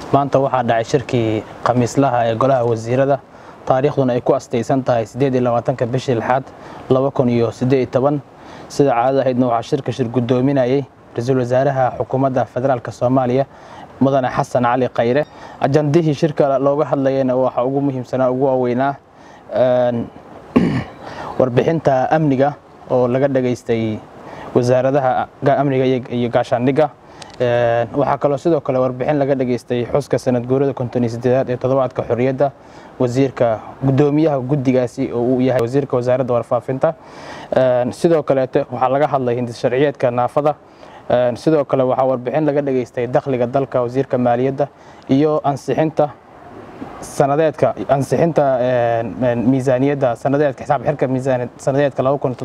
maanta waxaa dhacay shirkii khamiislaha ee golaha wasiirada taariikhduna ay ku astaysan tahay ka bishii lixaad sida caadada ahaydna waxaa shirka shir guddoominayay ra-iisul wasaaraha xukuumadda federaalk soomaaliya mudane xasan cali khayre ajandihii shirka looga hadlayana waxaa ugu muhiimsanaa ugu waaweynaa warbixinta amniga oo laga dhageystay wasaaradaha amniga iyo gaashaandhigga waxaa kaloo sidoo kale warbixin laga dhageystay xuska sanad guurada kontoniyosideedaad ee toddobaadka xorriyadda wasiirka guddoomiyaha guddigaasi oo uu yahay wasiirka wasaaradda warfaafinta sidoo kaleete waxaa laga hadlay hindis sharciyeedka naafada sidoo kale waxaa warbixin laga dhageystay dakhliga dalka wasiirka maaliyadda iyo ansixinta sanadeedka ansixinta miisaaniyadda sanadeedka xisaab xirka miisaan sanadeedka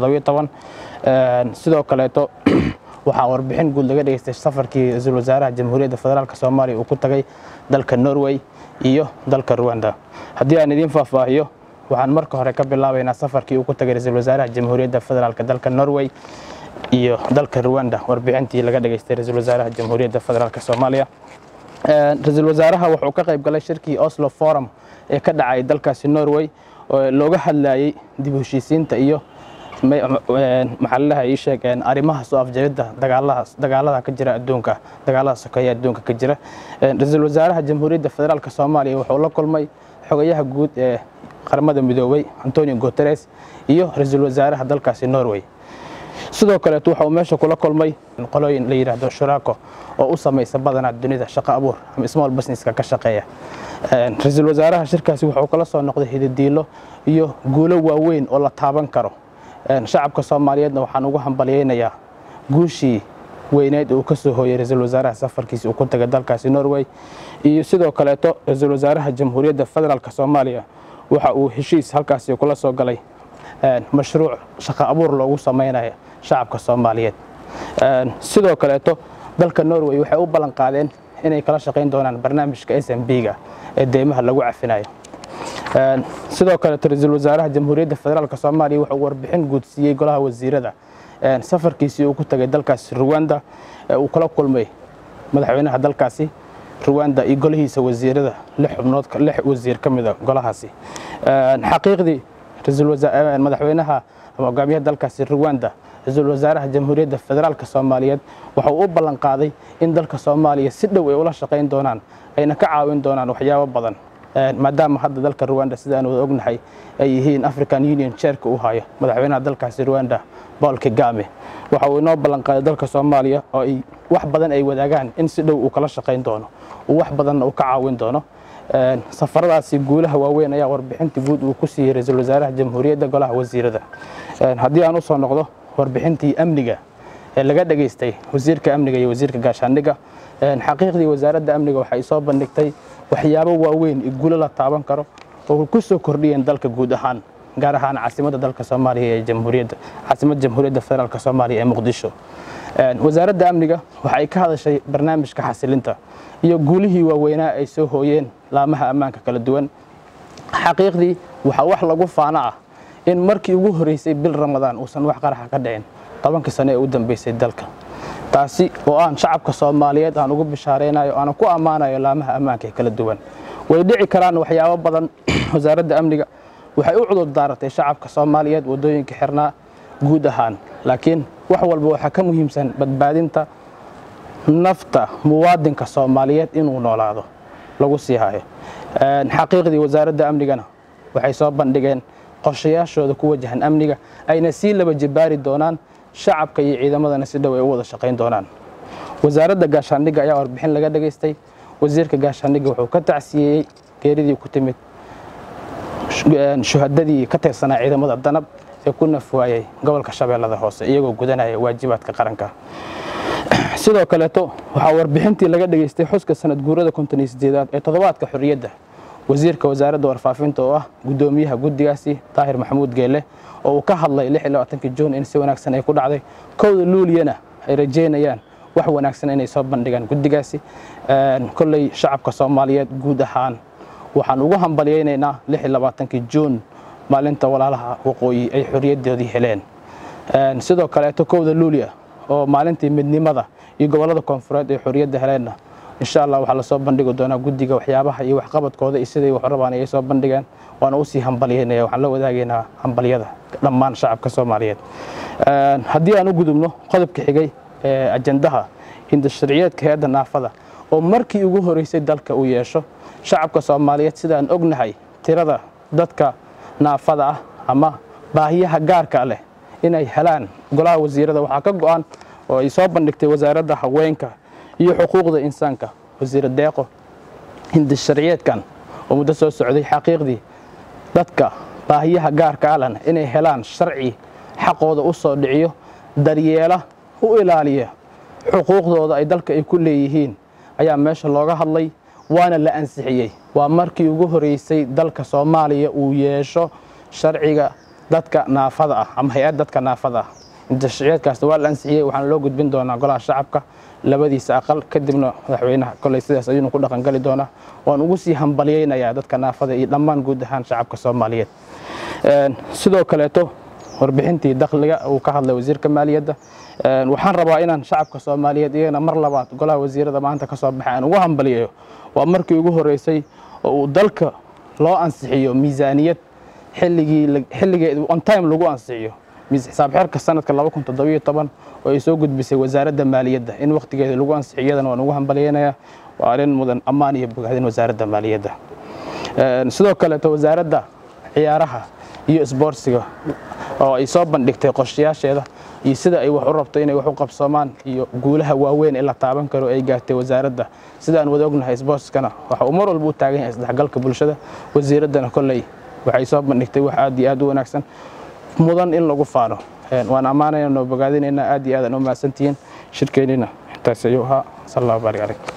sidoo kaleeto waxaa warbixin guud laga dhageystay safarkii ra-iisul wasaaraha jamhuuriyadda federaalk soomaaliya uu ku tagay dalka norway iyo dalka ruwanda haddii aan idiin faahfaahiyo waxaan marka hore ka bilaabaynaa safarkii uu ku tagay ra-iisul wasaaraha jamhuuriyadda federaalk dalka norway iyo dalka ruwanda warbixintii laga dhageystay ra-iisul wasaaraha jamhuuriyadda federaalk soomaaliya ra-iisul wasaaraha wuxuu ka qayb galay shirkii oslo forum ee ka dhacay dalkaasi norway oo looga hadlayay dib u heshiisiinta iyo maxaladaha ii sheegeen arrimaha soo afjaridda dagaalada ka jira adduunka dagaalada sokeeye adduunka ka jira ra-iisul wasaaraha jamhuuriyadda federaalk soomaaliya wuxuu la kulmay xogayaha guud ee qaramada midoobay antonio guteres iyo ra-iisul wasaaraha dalkaasi norway sidoo kaleeto waxa uu meesha kula kulmay qolooyin la yidhaahdo shuraako oo u samaysa badanaa dunida shaqo abuur ama small businesska ka shaqeeya ra-iisul wasaaraha shirkaasi wuxuu kala soo noqday hididiilo iyo guulo waaweyn oo la taaban karo shacabka soomaaliyeedna waxaan ugu hambalyaynayaa guushii weyneed uu ka soo hooyey ra-iisul wasaaraha safarkiisi uu ku tagay dalkaasi norway iyo sidoo kaleeto ra-iisul wasaaraha jamhuuriyadda federaalk soomaaliya waxa uu heshiis halkaasi kula soo galay mashruuc shaqo abuur loogu samaynayo shacabka soomaaliyeed sidoo kaleeto dalka norway waxay u ballan qaadeen inay kala shaqayn doonaan barnaamijka s m b-ga ee deymaha lagu cafinayo sidoo kaleeto ra-iisul wasaaraha jamhuuriyadda federaalk soomaaliya wuxuu warbixin guud siiyey golaha wasiirada safarkiisii uu ku tagay dalkaasi ruwanda uu kala kulmay madaxweynaha dalkaasi ruwanda iyo golihiisa wasiirada lix xubnood lix wasiir ka mida golahaasi xaqiiqdii madaxweynaha ama hogaamiyaha dalkaasi ruwanda ra-iisul wasaaraha jamhuuriyadda federaalk soomaaliyeed waxau u ballan qaaday in dalka soomaaliya si dhow ay ula shaqayn doonaan ayna ka caawin doonaan waxyaabo badan maadaama hadda dalka ruwanda sida aan wada ognahay ay yihiin african union chairka u hayo madaxweynaha dalkaasi ruwanda paul kagame waxa uu inoo ballan qaaday dalka soomaaliya oo ay wax badan ay wadaagaan in si dhow uu kala shaqayn doono uu wax badanna uu ka caawin doono safaradaasi guulaha waaweyn ayaa warbixintii guud uu ku siiyey ra-iisul wasaaraha jamhuuriyadda golaha wasiirada haddii aan u soo noqdo warbixintii amniga ee laga dhageystay wasiirka amniga iyo wasiirka gaashaandhigga xaqiiqdii wasaaradda amniga waxay soo bandhigtay waxyaabo waaweyn iyo guulo la taaban karo oo ku soo kordhiyeen dalka guud ahaan gaar ahaan caasimadda dalka soomaaliya ee jamhuuriyadda caasimadda jamhuuriyadda federaalk soomaaliya ee muqdisho wasaaradda amniga waxay ka hadashay barnaamijka xasilinta iyo guulihii waaweynaa ay soo hooyeen laamaha ammaanka kala duwan xaqiiqdii waxaa wax lagu faano ah in markii ugu horreysay bil ramadaan uusan wax qaraxa ka dhicin tobankii sano ee u dambeysay dalka taasi oo aan shacabka soomaaliyeed aan ugu bishaaraynayo aanan ku ammaanayo laamaha ammaanka ee kala duwan way dhici karaan waxyaabo badan wasaaradda amniga waxay u cudur daaratay shacabka soomaaliyeed waddooyinka xirnaa guud ahaan laakiin wax walba waxaa ka muhiimsan badbaadinta nafta muwaadinka soomaaliyeed inuu noolaado lagu sii hayo xaqiiqdii wasaaradda amnigana waxay soo bandhigeen qorshayaashooda ku wajahan amniga ayna sii laba jibaari doonaan shacabka iyo ciidamadana si dhow ay u wada shaqayn doonaan wasaaradda gaashaandhigga ayaa warbixin laga dhageystay wasiirka gaashaandhigga wuxuu ka tacsiyeeyey geeridii ku timid shuhadadii ka tirsanaa ciidamada danab ee ku nafwaayay gobolka shabeellada hoose iyagoo gudanaya waajibaadka qaranka sidoo kaleeto waxaa warbixintii laga dhageystay xuska sanad guurada konton sideedaad ee toddobaadka xorriyadda wasiirka wasaaradda warfaafinta oo ah guddoomiyaha guddigaasi daahir maxamuud geelle oo uu ka hadlay juun in si wanaagsan ay ku dhacday kowda luuliyana ay rajeynayaan wax wanaagsan inay soo bandhigaan guddigaasi kolley shacabka soomaaliyeed guud ahaan waxaan ugu hambalyaynaynaa juun maalinta walaalaha waqooyi ay xorriyaddoodii heleen sidoo kaleeto kowda luuliya oo maalintii midnimada iyo gobollada koonfureed ay xorriyadda heleenna insha allah waxaa lasoo bandhigi doonaa guddiga waxyaabaha iyo waxqabadkooda iyo siday wax rabaan ay soo bandhigeen waana usii hambalyeynaya waxaan la wadaagaynaa hambalyada dhammaan shacabka soomaaliyeed haddii aan u gudubno qodobka xigay ee ajandaha hindasharciyeedka hay-adda naafada oo markii ugu horeysay dalka uu yeesho shacabka soomaaliyeed sidaan ognahay tirada dadka naafada ah ama baahiyaha gaarka leh inay helaan golaha wasiirada waxaa ka go-an oo ay soo bandhigtay wasaaradda haweenka iyo xuquuqda insaanka wasiir deeqo hindasharciyeedkan oo muddo soo socday xaqiiqdii dadka baahiyaha gaarka alena inay helaan sharci xaqooda u soo dhiciyo daryeela u ilaaliya xuquuqdooda ay dalka ay ku leeyihiin ayaa meesha looga hadlay waana la ansixiyey waa markii ugu horeysay dalka soomaaliya uu yeesho sharciga dadka naafada ah ama hay-ad dadka naafada ah hindasharciyeedkaasna waa la ansixiyey waxaana loo gudbin doonaa golaha shacabka labadiisa aqal kadibna madaxweynaha koley sidaas ayuunu ku dhaqangali doonaa waan ugu sii hambalyeynayaa dadka naafada iyo dhammaan guud ahaan shacabka soomaaliyeed sidoo kaleeto warbixintii dakhliga uu ka hadlay wasiirka maaliyadda waxaan rabaa inaan shacabka soomaaliyeed iyagana mar labaad golaha wasiirada maanta ka soo baxay aan ugu hambalyeeyo waa markii ugu horeysay oo uu dalka loo ansixiyo miisaaniyad xilligeed on time lagu ansixiyo xisaab xeerka sanadka oo ay soo gudbisay wasaaradda maaliyadda in wakhtigeeda lagu ansixiyo iyadana waan ugu hambalyeynayaa waa arrin mudan ammaan iyo bogaadin wasaaradda maaliyadda sidoo kaleeto wasaaradda ciyaaraha iyo isboortsiga oo ay soo bandhigtay qorshayaasheeda iyo sida ay wax u rabto inay wax u qabsoomaan iyo guulaha waaweyn ee la taaban karo ay gaartay wasaaradda sida aan wada ognahay isboortskana waxa uu mar walba u taagan yahay isdhexgalka bulshada wasiiraddana kolley waxay soo bandhigtay wax aad iyo aad u wanaagsan mudan in lagu faano waan ammaanayna noo bogaadinaynaa aad iyo aad aan u mahadsantihiin shirkeennina intaas ayuu ahaa sal allahu baarik calaykum